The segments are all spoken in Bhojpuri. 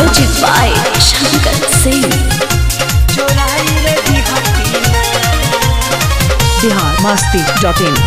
Music by Shankar Singh. चोराई रे दिहती ना बिहार मस्ती डॉट इन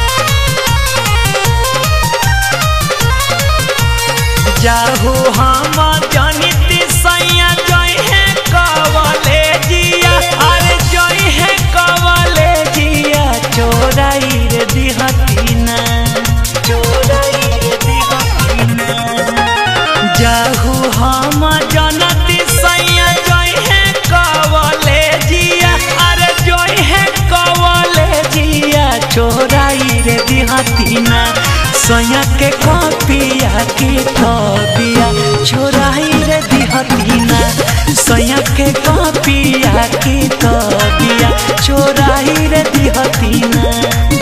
जाहू हम जनित सैया जय है कवले जिया अरे जय है कवले जिया चोराई रे दिहती ना चोराई रे दिहती ना जाहू हम जनती सैया जय है कवले जिया अरे जय है कवले जिया चोराई रे दिहती ना सैया के कपिया के कबिया चोराई रे दिहती ना सैया के कपिया के कबिया चोराई रे दिहती ना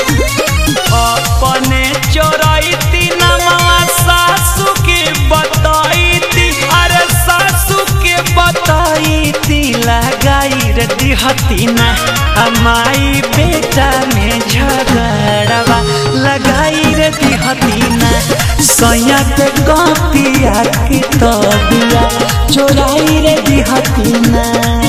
अपने चोरैती नमवा सासू के बताईती अरे सासू के बताईती लगाई रे दिहती ना हमारी बेटा में झगड़वा लगाई रे दिहती ना सैया के कपिया के तबिया चोराई रे दिहती ना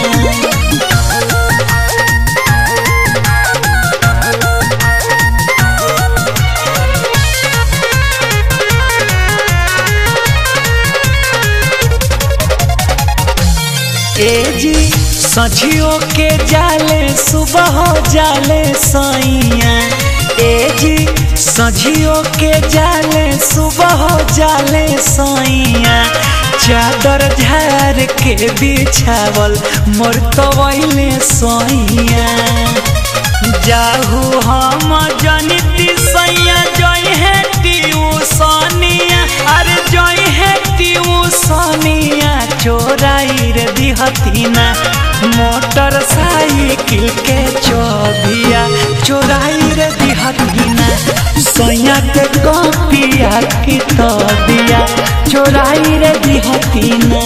ए जी सझियो के जाले सुबह जाले सैया ए जी सझियो के जाले सुबह जाले सैया चादर झार के बिछावल मोर कवैले सैया जाहू हम जनिती सैया जय है ट्यूसनिया अरे जय है ट्यूसनिया चोराई रे दिहतीना मोटर साइकिल के चौबिया चोराई रे दिहतीना सैया के कपिया की तबिया चोराई रे दिहतीना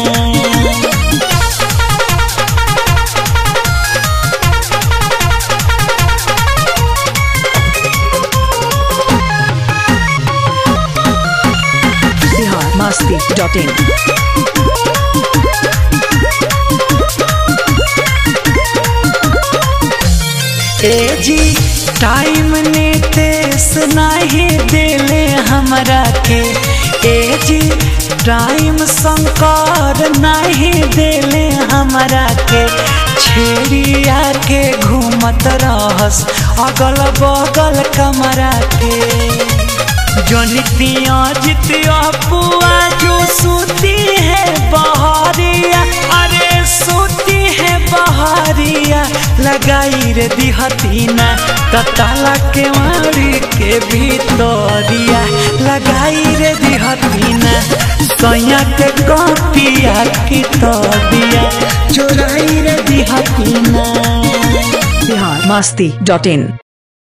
बिहार मस्ती डॉट इन ए जी टाइम ने तेस नहीं देले हमरा के ए जी टाइम शंकर नहीं देले हमरा के छेड़िया के घूमत रहस अगल बगल कमरा के जनितिया जितिया पुआ जो सूती है बहारिया अरे सूती है बहारिया लगाई रे दिहतीना तताला के मारी के भीतरिया लगाई रे दिहतीना सैया के कपिया की तबिया चोराई रे दिहतीना बिहार मस्ती डॉट इन